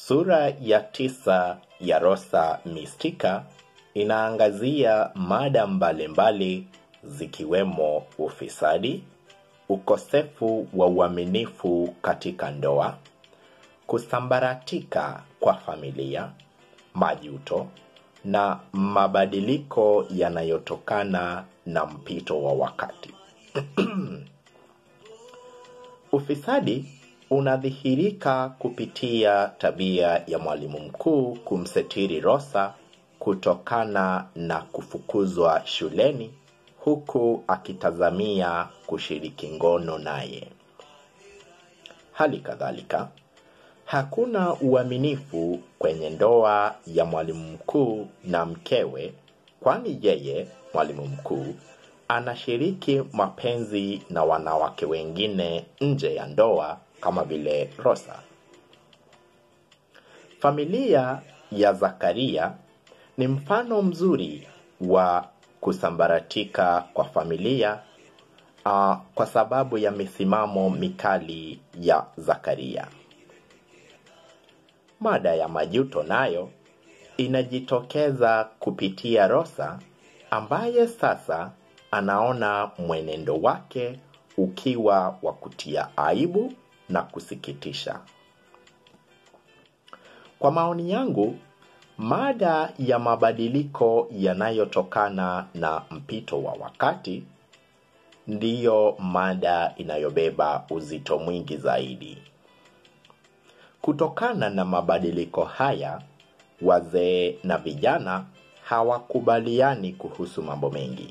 Sura ya tisa ya Rosa Mistika inaangazia mada mbalimbali zikiwemo ufisadi, ukosefu wa uaminifu katika ndoa, kusambaratika kwa familia, majuto na mabadiliko yanayotokana na mpito wa wakati. Ufisadi unadhihirika kupitia tabia ya mwalimu mkuu kumsetiri Rosa kutokana na kufukuzwa shuleni huku akitazamia kushiriki ngono naye. Hali kadhalika, hakuna uaminifu kwenye ndoa ya mwalimu mkuu na mkewe kwani yeye mwalimu mkuu anashiriki mapenzi na wanawake wengine nje ya ndoa kama vile Rosa. Familia ya Zakaria ni mfano mzuri wa kusambaratika kwa familia uh, kwa sababu ya misimamo mikali ya Zakaria. Mada ya majuto nayo inajitokeza kupitia Rosa ambaye sasa anaona mwenendo wake ukiwa wa kutia aibu na kusikitisha. Kwa maoni yangu, mada ya mabadiliko yanayotokana na mpito wa wakati ndiyo mada inayobeba uzito mwingi zaidi. Kutokana na mabadiliko haya, wazee na vijana hawakubaliani kuhusu mambo mengi.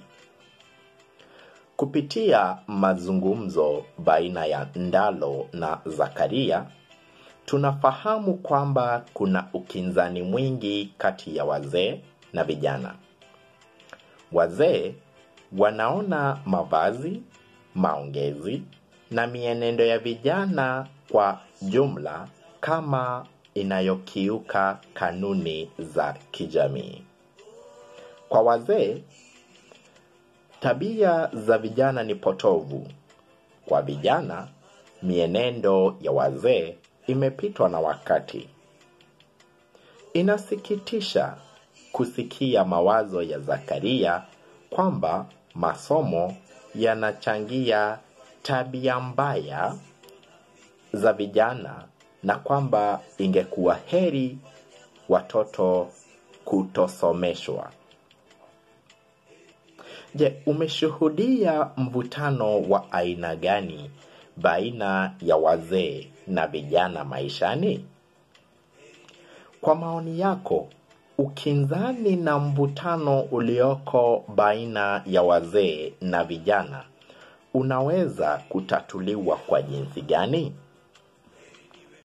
Kupitia mazungumzo baina ya Ndalo na Zakaria, tunafahamu kwamba kuna ukinzani mwingi kati ya wazee na vijana. Wazee wanaona mavazi, maongezi na mienendo ya vijana kwa jumla kama inayokiuka kanuni za kijamii. Kwa wazee, tabia za vijana ni potovu. Kwa vijana, mienendo ya wazee imepitwa na wakati. Inasikitisha kusikia mawazo ya Zakaria kwamba masomo yanachangia tabia mbaya za vijana na kwamba ingekuwa heri watoto kutosomeshwa. Je, umeshuhudia mvutano wa aina gani baina ya wazee na vijana maishani? Kwa maoni yako, ukinzani na mvutano ulioko baina ya wazee na vijana unaweza kutatuliwa kwa jinsi gani?